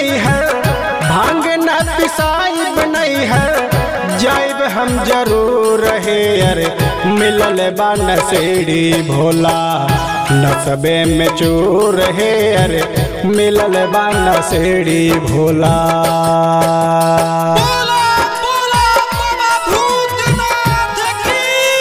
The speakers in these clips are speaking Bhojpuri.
नहीं है भांग न पिसाइब नहीं है जाइब हम जरूर रहे अरे मिलल बा नसेड़ी भोला नसबे में चूर है अरे मिलल बा नसेड़ी भोला बोला बोला बाबा भूतनाथ की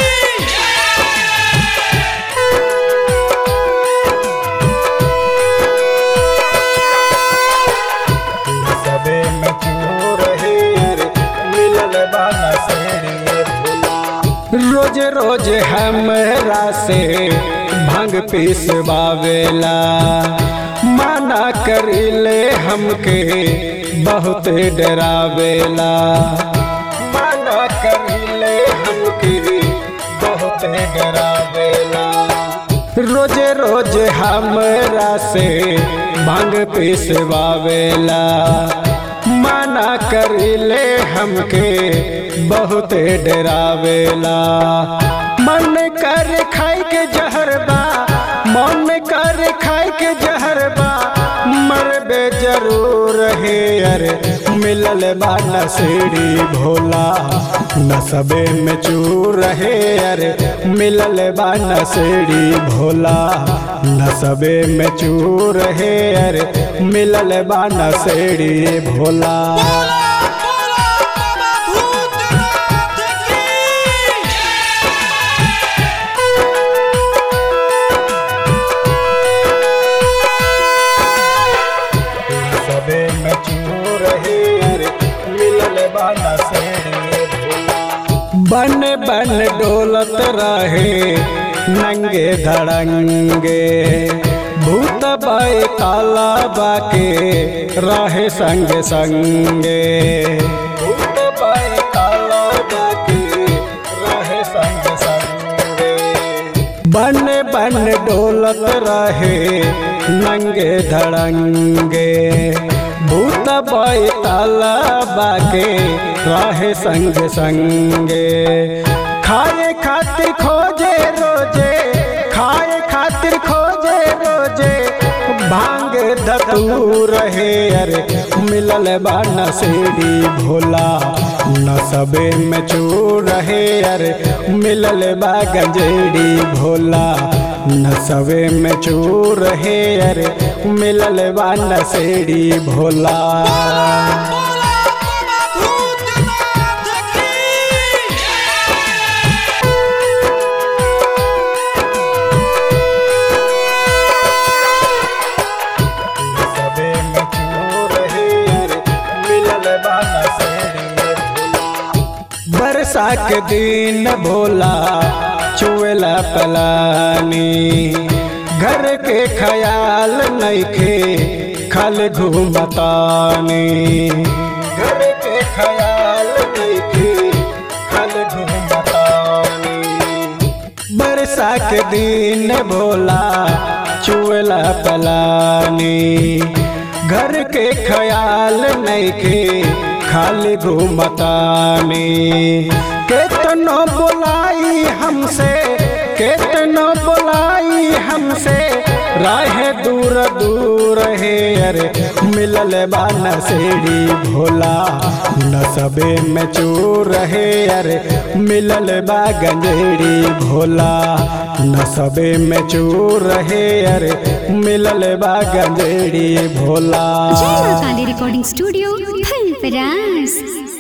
सबे में चूर है रे, मिलल बा नसेड़ी भोला। रोज रोज हमरा से भांग पीसवावेला माना करिले हमके बहुत डरावेला माना करिले हमके बहुत डरावेला रोज रोज हमरा से भांग पिसवावेला माना करिले हमके बहुत डरावेला मन कर खाए के जहरबा मन कर खाए के जहरबा मरबे जरूर है अरे मिलल बा नसेड़ी भोला नसबे में चूर है अरे मिलल बा नसेड़ी भोला नसबे में चूर है अरे मिलल बा नसेड़ी भोला बोला बोला बाबा भूतनाथ की सबे में चूर है अरे मिलल बा नसेड़ी भोला बन बन डोलत रहे नंगे धड़ंगे भूत बाए काला बाके रहे संग संगे भूत बाए काला बाके रहे संग संगे बन बन डोलत रहे नंगे धड़ंगे भूत बाई ताला बाके रहे संग संगे खाए खातिर खोजे रोजे खाए खातिर खोजे रोजे भांग धतू रहे अरे मिलल बा नसेड़ी भोला नसबे में चूर रहे अरे मिलल बा गंजेड़ी भोला नसबे में चूर रहे अरे मिलल बा नसेड़ी भोला बोला बाबा भूतनाथ की सबे में चूर रहे अरे मिलल बा नसेड़ी भोला बरसा के दिन भोला चुएला पलानी घर के ख्याल नइखे खल घूमतानी घर के ख्याल नइखे खल घूमतानी बरसा के दिन भोला चुएला पलानी घर के ख्याल नइखे खाली घूमतानी केतनो बोलाई हमसे केतनो बोलाई हमसे राह दूर दूर है अरे मिलल बा नसेड़ी भोला नसबे में चूर है अरे मिलल बा गंजेड़ी भोला नसबे में चूर है अरे मिलल बा गंजेड़ी भोला जय मां काली रिकॉर्डिंग स्टूडियो फुलपरास